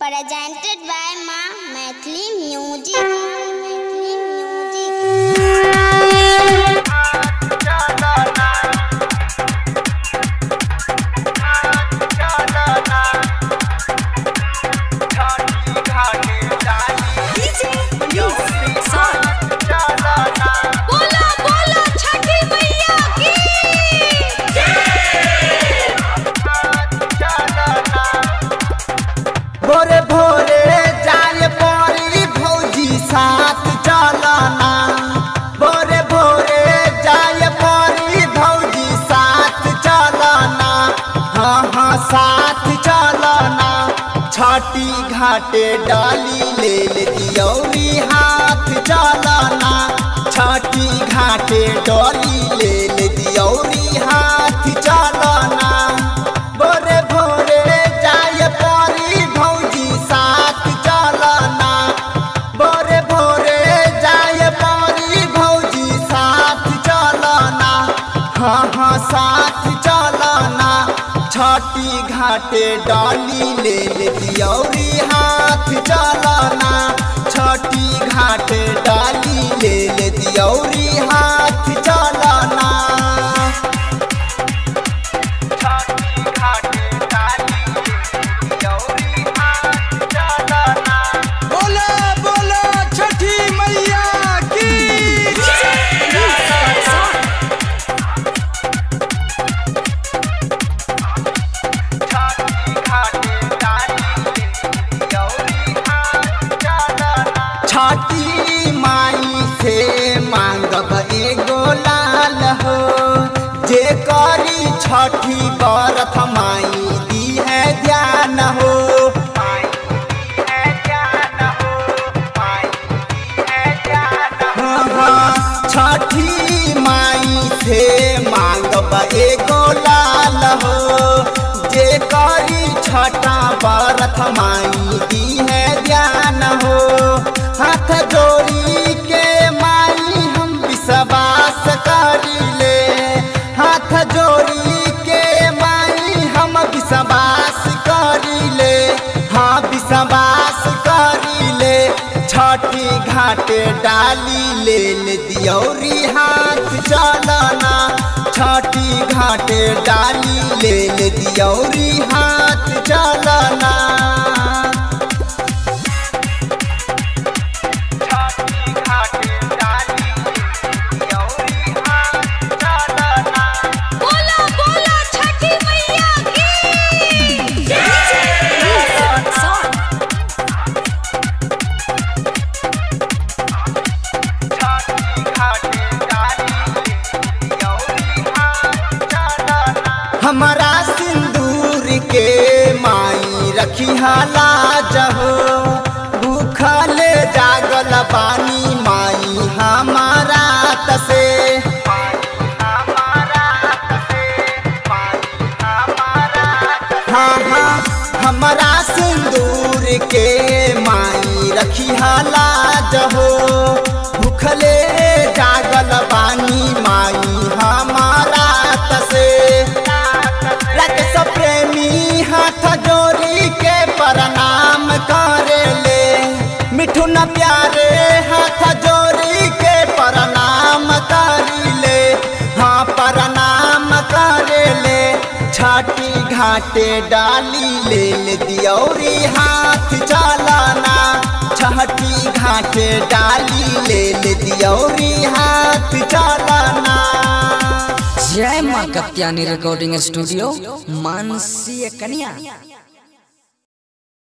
presented by Ma Maithili Music. Maithili Music. बोला बोला छठी मैया की भोरे भोरे जाय पड़ी भौजी साथ चलना भोरे भोरे जाय पड़ी भौजी साथ चलना हाँ हाँ साथ चलना छठी घाटे डाली ले ले दियौरी हाथ चलना छठी घाटे डाली ले ले दियौरी हाथ चलना भोरे भोरे जाय पड़ी भौजी साथ चलना भोरे भोरे जाय पड़ी भौजी साथ चलना हाँ हाँ साथ चलना छठी घाटे डाली ले ले दियौरी हाथ चलना छठी घाटे डाली ले ले दियौरी हाथ चलना बोला बोला छठी मैया की छठी माई से मांगब एगो लाल हो जे करी छठी बरथ माई दी है ध्यान हो हाँ, हाँ, छठी माई से मांगब एगो लाल हो जे करी छठा बरथ माई दी है ध्यान हो हाथ जोड़ी के माई हम विश्वास करी ले हाथ जोड़ी के माई हम विश्वास करी ले हाँ विश्वास करी ले छठी घाटे डाली ले ले दियौरी हाथ चलना छठी घाटे डाली ले ले दियौरी हाथ चलना बोला बोला छठी मैया की हमारा सिंदूर के माई रखी लाज हो भूखल जागल बानी माई हमारा तसे हाँ हाँ हमारा सिंदूर के माई रखी लाज हो भूखले जागल बानी माई हमारा तसे राकेश प्रेमी हाथ जोड़ी के प्रणाम करे ले मिठुन प्यारे हाथ जोड़ी के प्रणाम करी ले हाँ प्रणाम करे ले छठी घाटे डाली ले ले दियौरी हाथ चलाना छठी घाटे डाली ले ले दियौरी हाथ चलाना जय माँ कत्यानी रिकॉर्डिंग स्टूडियो मानसीय कन्या